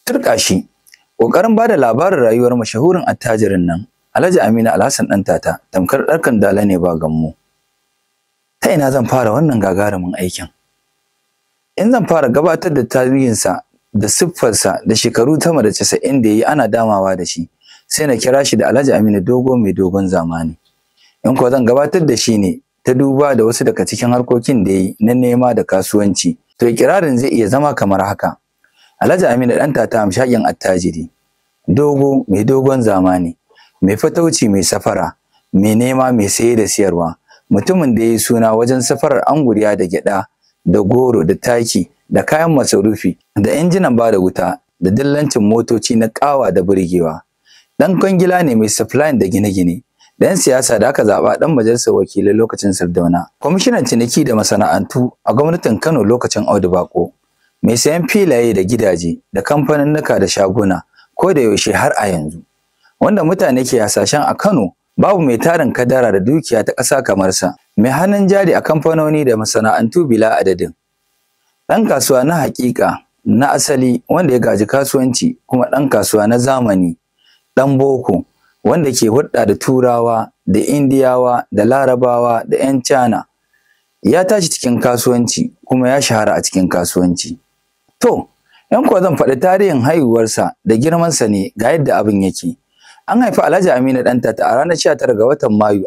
Turka shi, ƙoƙarin ba da labarin rayuwar mashahurin attajirin nan, Alhaji Aminu Alhassan ɗan tata, tamkar ɗarkan dala ne ba gammo. Ta ina zan fara wannan gagarumin aikin? In zan fara gabatar da tarihinsa da siffarsa da shekaru sama da casa'in da ya yi ana damawa da shi, sai na kira shi da Alhaji Aminu Dogo mai dogon zamani. In kuwa zan gabatar da shi ne ta duba da wasu daga cikin harkokin da ya yi na nema da kasuwanci, to ikirarin zai iya zama kamar haka. Alhaji Aminu ɗan tata hamshakin attajiri, dogo mai dogon zamani, mai fatauci mai safara, mai nema mai saye da siyarwa, mutumin da ya yi suna wajen safarar anguriya da gyaɗa, da goro da taki, da kayan masarufi, da injinan ba da wuta, da dillancin motoci na ƙawa da burgewa. Ɗan kwangila ne mai supplying da gine-gine, ɗan siyasa da aka zaɓa ɗan majalisar wakilai lokacin Sardauna, kwamishinan ciniki da masana'antu a gwamnatin Kano lokacin Audu Bako. mai sayan filaye da gidaje da kamfaninnika da shaguna ko da yaushe har a yanzu wanda mutane ke hasashen a Kano babu mai tarin kadara da dukiya ta ƙasa kamar sa mai hannun jari a kamfanoni da masana'antu bila adadin ɗan kasuwa na haƙiƙa na asali wanda ya gaji kasuwanci kuma ɗan kasuwa na zamani ɗan boko wanda ke hulɗa da turawa da indiyawa da larabawa da 'yan cana ya tashi cikin kasuwanci kuma ya shahara a cikin kasuwanci To, ‘yan kuwa zan faɗi tarihin haihuwarsa da girmansa ne ga yadda abin yake. An haifi Alhaji Aminu Ɗantata a ranar 19 ga watan Mayu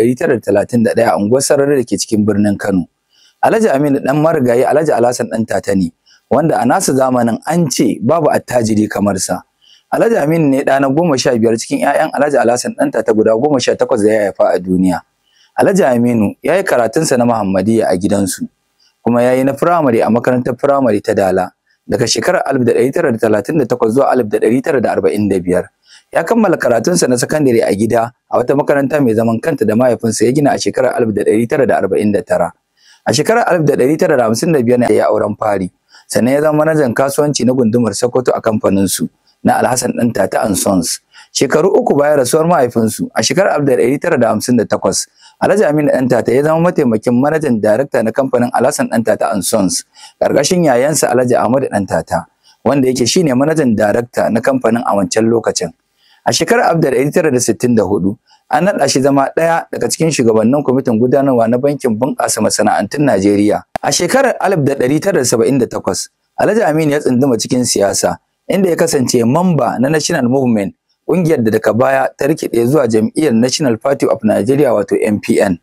1931 a unguwar Sarari da ke cikin birnin Kano. Alhaji Aminu ɗan marigayi Alhaji Alhassan Ɗantata ne, wanda a nasu zamanin an ce babu attajiri kamar sa. Alhaji Aminu ne ɗa na goma sha biyar cikin ‘ya'yan Alhaji Alhassan Ɗantata guda goma sha takwas da ya haifa a duniya. Alhaji Aminu ya yi karatunsa na Muhammadiyya a gidansu, kuma ya yi na firamare a makarantar firamare ta Dala. daga shekarar 1938 zuwa 1945 ya kammala karatunsa na sakandare a gida a wata makaranta mai zaman kanta da mahaifinsa ya gina a shekarar 1949 a shekarar 1955 ne ya auren fari sannan ya zama manajan kasuwanci na gundumar Sokoto a kamfaninsu na Alhassan ɗan Tata and Sons shekaru uku bayan rasuwar mahaifinsu a shekarar 1958 Alhaji Aminu ɗan tata ya zama mataimakin manajan darakta na kamfanin Alhassan ɗan tata and Sons ƙarƙashin yayansa Alhaji Ahmadu ɗan tata wanda yake shine manajan darakta na kamfanin a wancan lokacin. A shekarar 1964 an naɗa shi zama ɗaya daga cikin shugabannin kwamitin gudanarwa na bankin bunƙasa masana'antun Najeriya. A shekarar 1978 Alhaji Aminu ya tsunduma cikin siyasa inda ya kasance mamba na National Movement ƙungiyar da daga baya ta rikide zuwa jam'iyyar National Party of Nigeria wato NPN.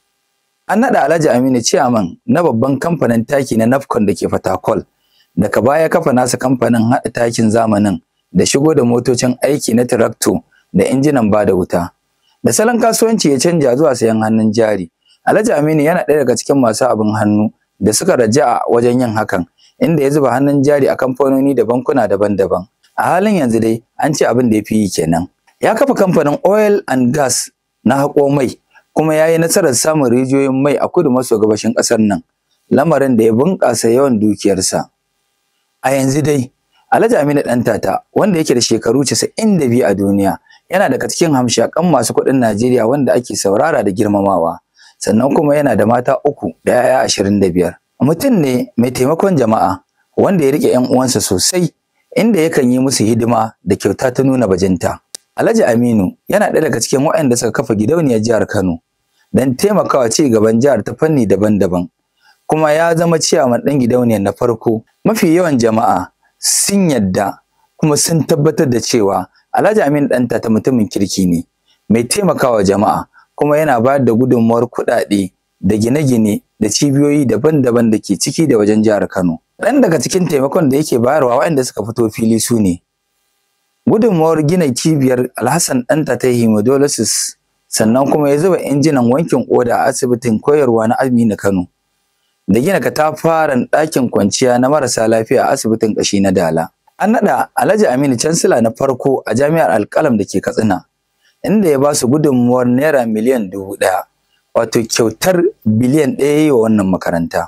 An naɗa Alhaji Aminu Ciyaman na babban kamfanin taki na Nafcon da ke Fatakol. Daga baya kafa nasa kamfanin haɗa takin zamanin da shigo da motocin aiki na tirakto da injinan ba da wuta. Da salon kasuwanci ya canja zuwa sayan hannun jari. Alhaji Aminu yana ɗaya daga cikin masu abin hannu da suka raja'a wajen yin hakan, inda ya zuba hannun jari a kamfanoni da bankuna daban-daban. a halin yanzu dai an ce abin da ya fi yi kenan ya kafa kamfanin oil and gas na haƙo mai kuma ya yi nasarar samun rijiyoyin mai a kudu maso gabashin ƙasar nan lamarin da ya bunƙasa yawan dukiyarsa a yanzu dai alhaji aminu ɗan tata wanda yake da shekaru casa'in da biyu a duniya yana daga cikin hamshaƙan masu kuɗin najeriya wanda ake saurara da girmamawa sannan kuma yana da mata uku da 'ya'ya ashirin da biyar mutum ne mai taimakon jama'a wanda ya riƙe 'yan uwansa sosai inda yakan yi musu hidima da kyauta ta nuna bajinta. Alhaji Aminu yana ɗaya daga cikin waɗanda suka kafa gidauniyar jihar Kano don taimakawa ci gaban jihar ta fanni daban-daban. Kuma ya zama ciyaman ɗan gidauniyar na farko. Mafi yawan jama'a sun yadda kuma sun tabbatar da cewa Alhaji Aminu ɗanta ta mutumin kirki ne, mai taimakawa jama'a kuma yana bayar da gudunmawar kuɗaɗe da gine-gine da cibiyoyi daban-daban da ke ciki da wajen jihar Kano. Ɗan daga cikin taimakon da yake bayarwa waɗanda suka fito fili su ne gudunmawar gina cibiyar Alhassan ɗanta ta hemodialysis sannan kuma ya zuba injinan wankin ƙoda a asibitin koyarwa na Aminu Kano da gina katafaren ɗakin kwanciya na marasa lafiya a asibitin ƙashi na Dala. An naɗa Alhaji Aminu Cansila na farko a jami'ar Alƙalam da ke Katsina inda ya ba su gudunmawar naira miliyan dubu ɗaya wato kyautar biliyan ɗaya yi wa wannan makaranta.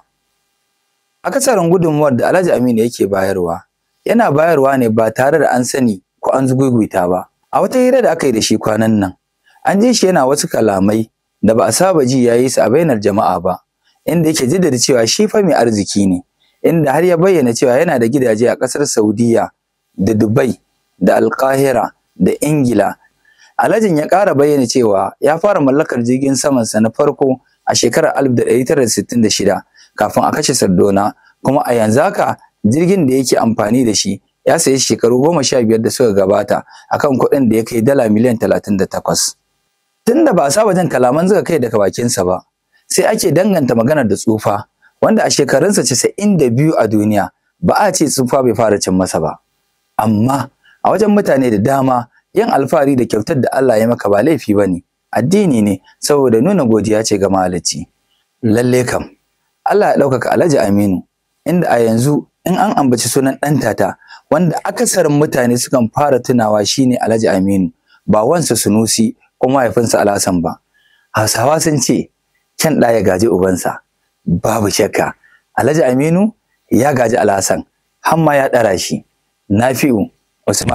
Akasarin gudunmuwar da Alhaji Aminu yake bayarwa, yana bayarwa ne ba tare da an sani ko an zugugwita ba. A wata hira da aka yi da shi kwanan nan, an ji shi yana wasu kalamai da ba a saba ji ya yi su a bainar jama'a ba, inda yake jaddada cewa shi fa mai arziki ne, inda har ya bayyana cewa yana da gidaje a ƙasar Saudiya da Dubai da Alkahira da Ingila. Alhajin ya ƙara bayyana cewa ya fara mallakar jirgin samansa na farko a shekarar 1966 kafin a kashe Sardauna kuma a yanzu haka jirgin da yake amfani da shi ya sayi shekaru goma sha biyar da suka gabata akan kuɗin da ya kai dala miliyan talatin da takwas. Tun da ba a saba jin kalaman zuga kai daga bakinsa ba, sai ake danganta maganar da tsufa, wanda a shekarunsa casa'in da biyu a duniya ba a ce tsufa bai fara cin masa ba. Amma a wajen mutane da dama yin alfahari da kyautar da Allah ya maka ba laifi ba ne, addini ne saboda nuna godiya ce ga mahalicci. Lalle kam, Allah ya ɗaukaka Alhaji Aminu, inda a yanzu in an ambaci sunan ɗan tata wanda akasarin mutane sukan fara tunawa shine Alhaji Aminu, ba wansa Sunusi ko mahaifinsa Alhassan ba. Hausawa sun ce, kyan ɗa ya gaji ubansa, babu shakka. Alhaji Aminu ya gaji Alhassan, har ma ya ɗara shi. Nafi'u Usman